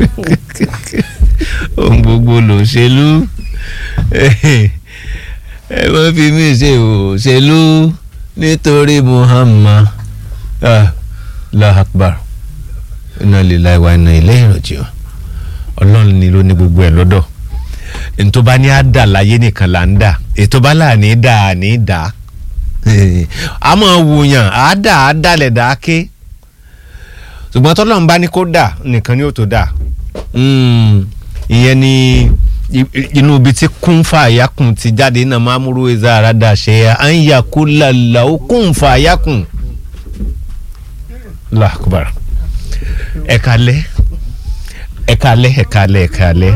ohun gbogbo lòṣèlú ẹ wọ́n fi mí ṣe òṣèlú nítorí Muhammad ah, Allahu Akbar inna lillahi wa inna ilayhi raji'un ọlọ́run ni ló ní gbogbo ẹ̀ lọ́dọ̀ ntọ́ bá ní àdà láyé nìkan là ń dà ètò bá là ní dà ní dà á mọ̀ wùyàn àdà àdàlẹ̀ dà á ké ṣùgbọ́n tọ́lọ́run bá ní kó dà nìkan ni ó tó dà ìyẹn ni inú ibi tí kún fàyàkùn ti jáde náà máa múrú ẹ̀zá àràdà ṣe à ń yà kó làlà ó kún fàyàkùn làkùbàrà ẹ̀ka lẹ́ ẹ̀ka lẹ́ ẹ̀ka lẹ́ ẹ̀ka lẹ́.